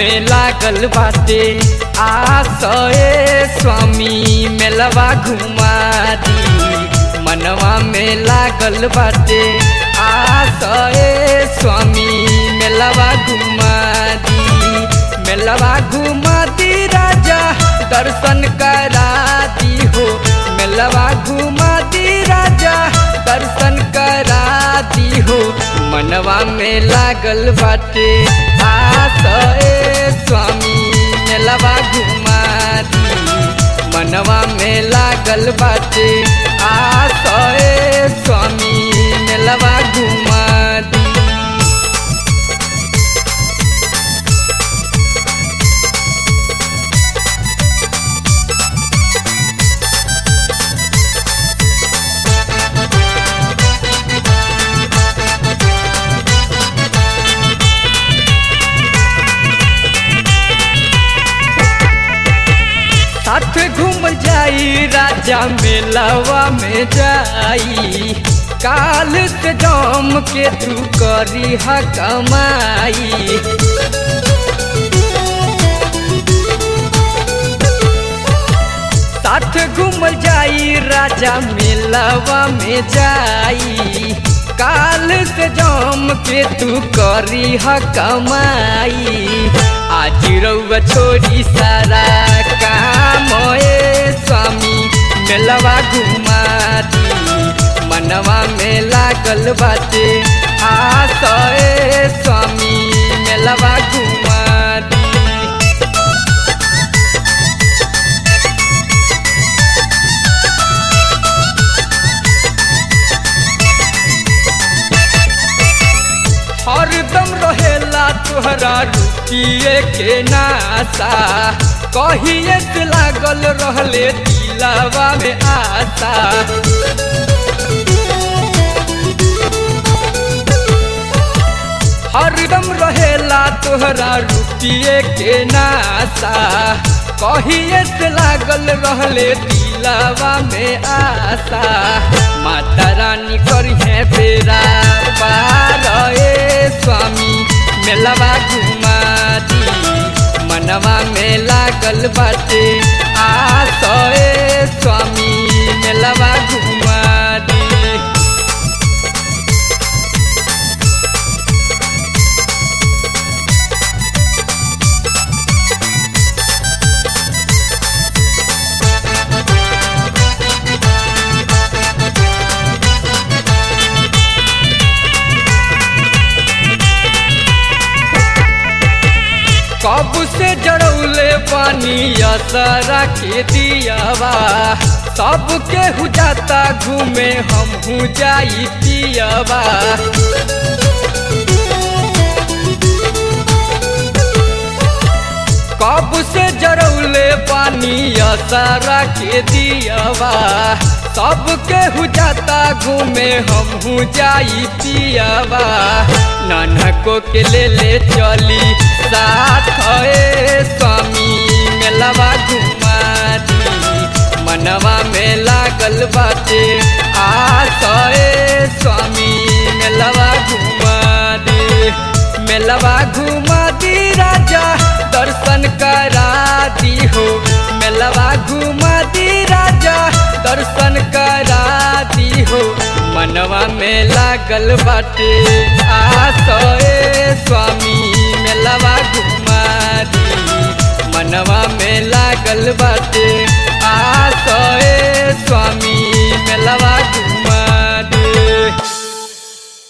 में लागल बाटे आसए स्वामी मेलवा घुमा दी मनवा में लागल बाटे आसए स्वामी मेलवा घुमा दी मेलवा घुमा दी राजा दर्शन करा दी हो मेलवा घुमा दी राजा दर्शन करा दी हो मनवा में लागल बाटे आसए स्वामी मेलवा घुमा दी मनवा में लागल बाटे आसए स्वामी मेलवा घुमा दी साथ घूम जाई राजा मेलवा में जाई काल से जम के तू करी ह कमाई साथ घूम जाई राजा मेलवा में जाई काल से जम के तू करी ह कमाई आज रउआ छोड़ी सारा काम ए स्वामी मेलवा घुमा दी मनवा में लागल बाटे आस ए स्वामी मेलवा घुमा दी हरदम रहेला तुहरा रुकिए के नासा कहिए से लागल रहले दिलावा में आशा हरदम रहेला तुहरा रुकिए के नासा कहिए से लागल रहले दिलावा में आशा माता रानी करिहे बेरा पार ए स्वामी मेलवा घुमा दी मनवा में लागल बाटे आस ए स्वामी मेलवा घुमा दी कब से जड़ौले पानी असरा के दियावा सबके हु जाता घूमे हम हूँ जाई पियावा कब से जड़ौले पानी असरा के दियावा सबके हु जाता घूमे हम हूँ जाई पियावा नानको के ले ले चली साथ ए स्वामी मेलवा घुमा दी मनवा में लागल बाटे आस ए स्वामी मेलवा घुमा दी मेलवा घुमा दी राजा दर्शन करा दी हो मेलवा घुमा दी राजा दर्शन करा दी हो मनवा में लागल बाटे आस ए स्वामी मेलवा घुमा दी मनवा में लागल बाटे आस ए स्वामी मेलवा